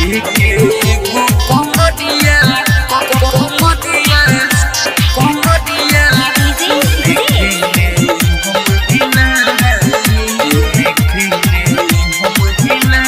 के एगो कमरिया कमरिया कमरिया देखने हम दिला देखने हम दिला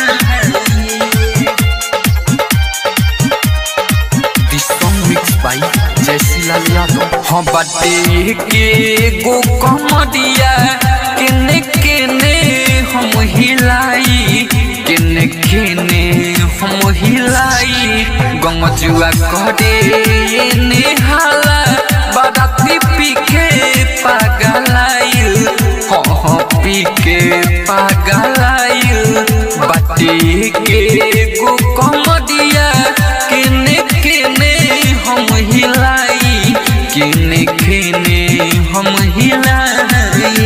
This song mixed by Jesse Lal Yadav. हाँ बाटे के गो कमरिया केने केने हम हिलाई केने केने हम हिलाई गंगजुआ करे नेहाला बाराती पी के पागलाइल हाँ हाँ पी के पागलाइल बाटे के गो कमरिया केने केने हम हिलाई केने केने हम हिलाई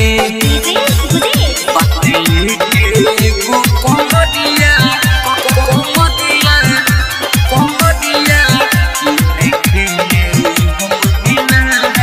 बाटे के एगो कमरिया कमरिया कमरिया केने केने हम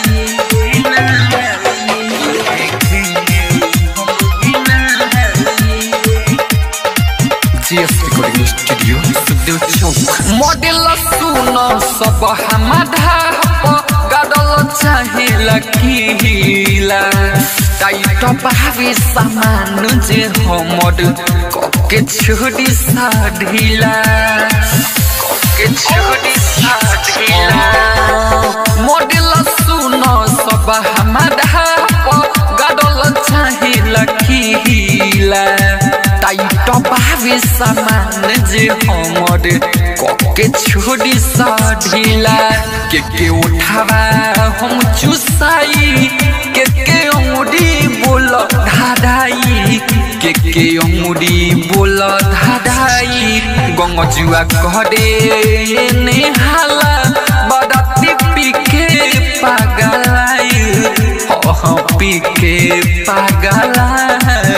हिलाई केने हम हिलाई GS recording studio Sukhdev Chowk model सुन सब हमारा गाडल चाहे लकीला टाइट भावे सामान जे हमर कके छोड़ी सा ढीला कके छोड़ी सा ढीला मॉडल सुन सब हमारा गाडल चाहे लकीला टाइट भावे सामान जे हमर कके छोड़ी सा ढीला के के उठावा हम चुसाई के के अंगुरी बोल धाधाई के के अंगुरी बोल धाधाई गंगजुआ करे नेहाला बराती पी के पागलाई हो हो पी के पागलाई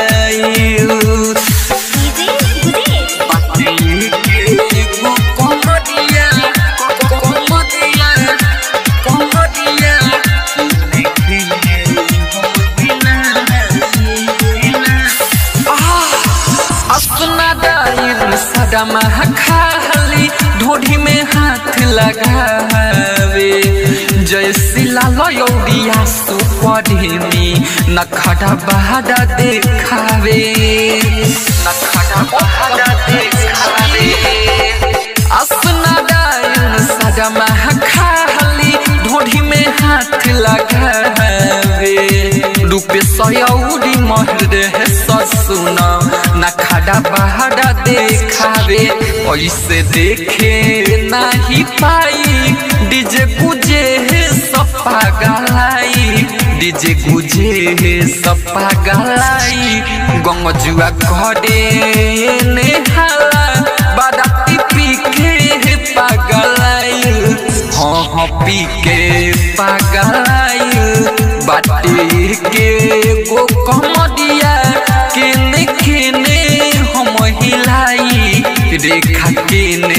खाली ढोढ़ी में हाथ लगावे जैसी लालौरिया सुपढ़ी नखड़ा बहादा देखावे नखड़ा बहादा देखावे असनारायण सदमा खाली ढोढ़ी में हाथ लगावे रूपे सयौरी महर है ससुन नखड़ा बहादा देखावे ऐसे देखे नहीं पाई डीजे गुजे है सपा गलाई डीजे गुजे है सपा गलाई गंगजुआ करे नेहाला बाराती पी के है पागलाई हाँ हाँ पी के पागलाई बाटे के गो कमरिया केने केने हम हिलाई रेखा केने